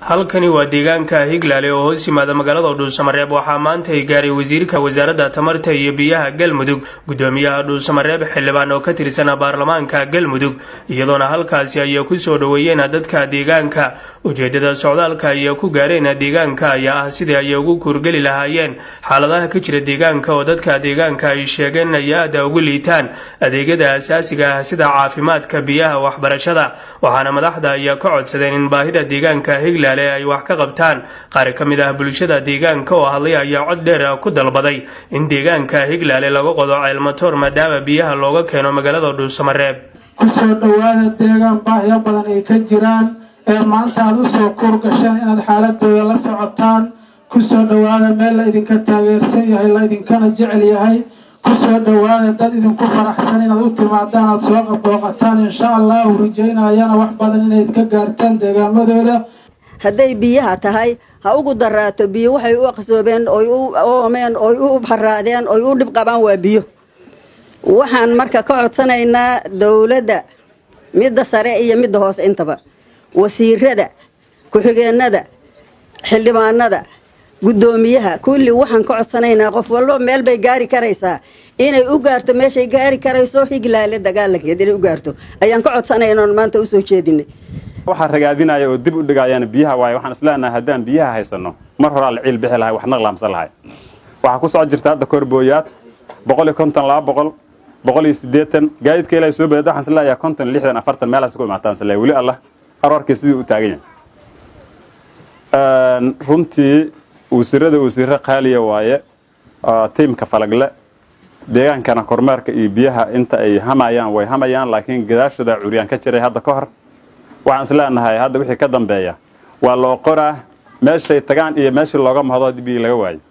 halkani waa deegaanka higlaale oo hoos yimaada magaalada dhuusamareeb waxaa maanta ay gaaray wasiirka wasaaradda tamarta iyo biyaha galmudug gudoomiyaha dhuusamareeb xildhibaan oo ka tirsan baarlamaanka galmudug iyadoona halkaasi ay ku soo dhoweeyeen dadka deegaanka ujeedada socdaalka ay ku gaareen deegaanka ayaa ah sidii ay ugu kuurgeli lahaayeen xaaladaha ka jira deegaanka oo dadka deegaanka ay sheegeen ay aada ugu liitaan adeegyada asaasiga ah sida caafimaadka biyaha waxbarashada waxaana madaxda ay ka codsadeen in baahida deegaanka higlaale ay wax ka qabtaan qaar ka mid ah bulshada deegaanka oo hadlay ayaa cod dheer ku dalbaday in deegaanka higlaale laga qodo ceelmatoor maadaama biyaha looga keeno magaalada dhuusamareeb kusoo dhowaada deegaan baahyo badan ay ka jiraan ee maanta aada usoo kuur gasheen inaad xaaladooda la socotaan kusoo dhowaada meel la idinka taageersan yahay la idinkana jecel yahay kusoo dhowaada dad idinku faraxsan inaad u timaadaan aada soo qabooqataan insha allahu rajaynayana wax badan inayd ka gaartaan deegaamadooda hadday biyaha tahay ha ugu daraato biyo waxay u aqsoobeen oy u oomeen oy u haraadeen oy u dhib qabaan waa biyo waxaan marka ka codsanaynaa dowladda midda sare iyo midda hoose intaba wasiirada ku-xigeenada xildhibaanada guddoomiyaha kulli waxaan ka codsanaynaa qof walba meel bay gaari karaysaa inay u gaarto meeshay gaari karayso higlaale dagaalankeed inay u gaarto ayaan ka codsanaynaa maanta usoo jeedinay waxaa ragaadinaya oo dib u dhigayaan biyaha waaye waxaan isleenahay haddaan biyaha haysanno mar horaa la ciil bixi lahay wax naqlaamsan lahay waxaa ku soo jirta hadda korbooyaad boqol iyo konton laba boqol boqol iyo siddeetan gaadiidka ilaa soo badada waxaan isleeyahay konton lixdan afartan meelaas ku imaataan isleeyahay weli allah aroorkii sidii u taagan yahay runtii wasiirada wasiirro qaaliya waaye tiimka falagle deegaankana kormeerka iyo biyaha inta ay hamayaan way hamayaan laakiin gadaashooda curyaan ka jiray hadda ka hor waxaan isleenahay hadda wixii ka dambeeya waa loo qoraa meeshay tagaan iyo meeshii looga mahdo haddii biyi laga waayo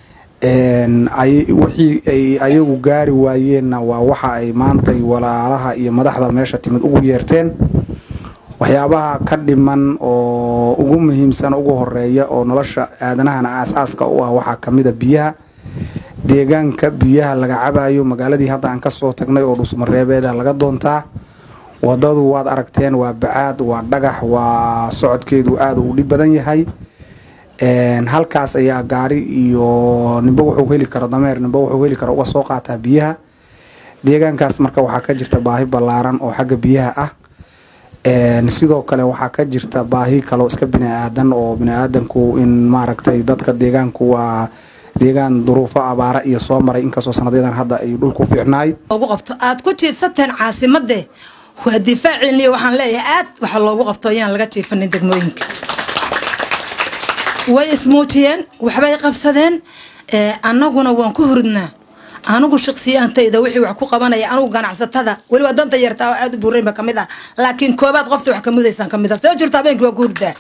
wixii ay ayagu gaari waayeenna waa waxa ay maantay walaalaha iyo madaxda meesha timid ugu yeerteen waxyaabaha ka dhiman oo ugu muhiimsan ugu horeeya oo nolosha aadanahana aasaaska u ah waxaa kamida biyaha deegaanka biyaha laga cabayo magaaladii hadda aan kasoo tagnay oo dhusmareebeeda laga doontaa wadadu waad aragteen waa bacaad waa dhagax waa socodkeedu aada u dhib badan yahay halkaas ayaa gaari iyo nimba wuxuu heli karo dameer nimba wuxuu heli karo uga soo qaataa biyaha deegaankaas marka waxaa ka jirta baahi ballaaran oo xagga biyaha ah sidoo kale waxaa ka jirta baahi kaloo iska bini-aadan oo bini-aadanku in maaragtay dadka deegaanku waa deegaan duruufo abaara iyo soo maray inkastoo sanadyadan hadda ay dhulku fiicnaay ugu qabto aad ku jiifsateen caasimadee waa difaaciiniyo waxaan leeyahay aad waxa loogu qabto ayaan laga jiifanin degmooyinka way ismuujiyeen waxbay qabsadeen annaguna waan ku huridnaa anigu shaksiyaantayda wixii wax ku qabanaya anigu ganacsatada weliba danta yartaa oo aada u buuraynba kamid ah laakiin koobaad qofta wax kamudaysaan kamid ah see jirto habeenkii waa ku hurdaa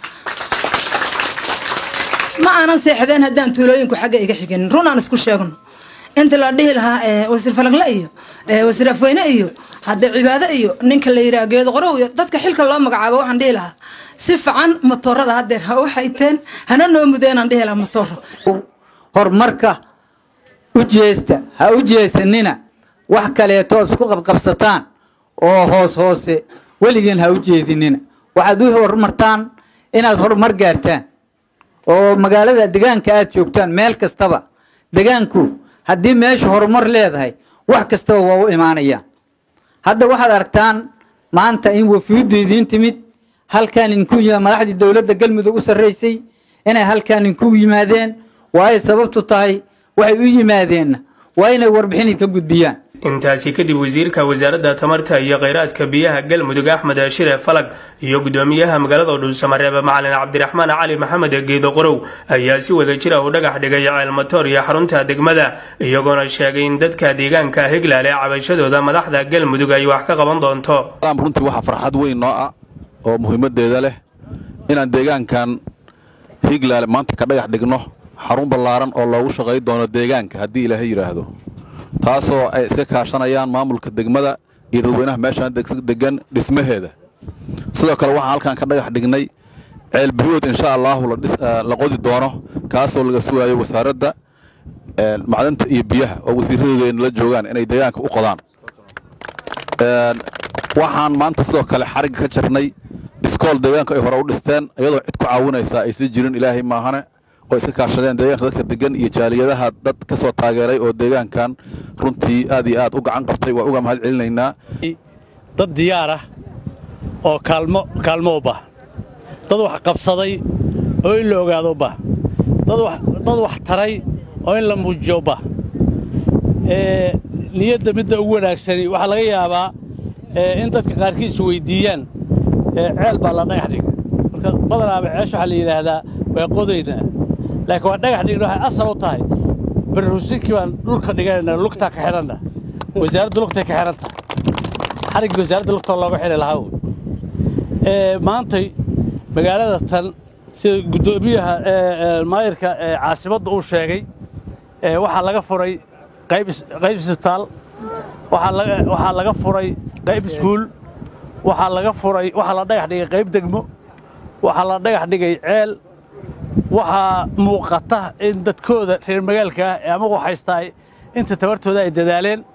ma aanan seexdeen haddaan tuulooyinku xagga iga xigin run aan isku sheegno inta la dhihi lahaa wasiir falagle iyo wasiir afweyne iyo hadda cibaado iyo ninka la yidhaha geedo qorow iyo dadka xilka loo magacaabo waxaan dhihi lahaa si fican motoorada haddeer ha u hayteen hana noo mudeenaan dhihi lahaa motooro horumarka u jeesta ha u jeesanina wax kaleetood isku qabqabsataan oo hoos hoose weligiin ha u jeedinina waxaad u horumartaan inaad horumar gaartaan oo magaalada degaanka aad joogtaan meel kastaba degaanku haddii meesha horumar leedahay wax kastaba waa u imaanayaan hadda waxaad aragtaan maanta in wafuuddu idiin timid halkaan idinku madaxdii dowladda galmudug u sarraysay inay halkaan idinku yimaadeen waaay sababtu tahay waxay u yimaadeenna waa inay warbixin idka gudbiyaan intaasi kadib wasiirka wasaaradda tamarta iyo kheyraadka biyaha galmudug axmed shire falag iyo gudoomiyaha magaalada dhuusamareebe macalin cabdiraxmaan cali maxamed geedo qorow ayaa si wada jira u dhagax dhigay ceelmatoor iyo xarunta degmada iyagoona sheegay in dadka deegaanka higlaale cabashadooda madaxda galmudug ay wax ka qaban doonto runtii waxaa farxad weyn noo ah oo muhiimadeeda leh inaan deegaankan higlaale maanta ka dhagax dhigno xarun ballaaran oo loogu shaqay doono deegaanka haddii ilaahay yidhaahdo taasoo ay iska kaashanayaan maamulka degmada iyo dadweynaha meeshaan degan dhismaheeda sidoo kale waxaan halkan ka dhagax dhignay ceelbiyood insha allaahu la qodi doono kaasoo laga sugaayo wasaaradda macdanta iyo biyaha oo wasiiradeedana la joogaan inay deegaanka u qodaan waxaan maanta sidoo kale xarigga ka jarnay iskool deegaanka ay hore u dhisteen iyadoo cid ku caawinaysaa aysan jirin ilaahay maahane oo iska kaashadeen deegaanka dadka degan iyo jaaliyadaha dad ka soo taageeray oo deegaankan runtii aad iyo aad u gacan qabtay waa uga mahad celinaynaa dad diyaar ah oo kaalmo kaalmo u bah dad wax qabsaday oo in la ogaado u bah dad wax taray oo in la muujiyo u bah niyadda midda ugu wanaagsani waxaa laga yaabaa in dadka qaarkiis weydiiyaan ceel baa la dhagax dhiga marka badanaaba ceesha waxaa la yidhaahdaa waa qodaynaa laakiin waa dhagax dhigna waxay asal u tahay barrusinkii baan dhulka dhiganayna lugtaa ka xidhanna wasaaradda lugtay ka xidhan tahay xariggii wasaaradda lugta looga xidhi lahaa wey maantay magaalada tan sida guddoomiyaha maayirka caasimadda uu sheegay waxaa laga furay qayb isbitaal waxaa laga furay qayb iskuul waxaa laga furay waxaa la dhagax dhigay qayb degmo waxaa la dhagax dhigay ceel waxaa muuqata in dadkooda reer magaalka ah ee amagu haystaa inta tabartooda ay dadaaleen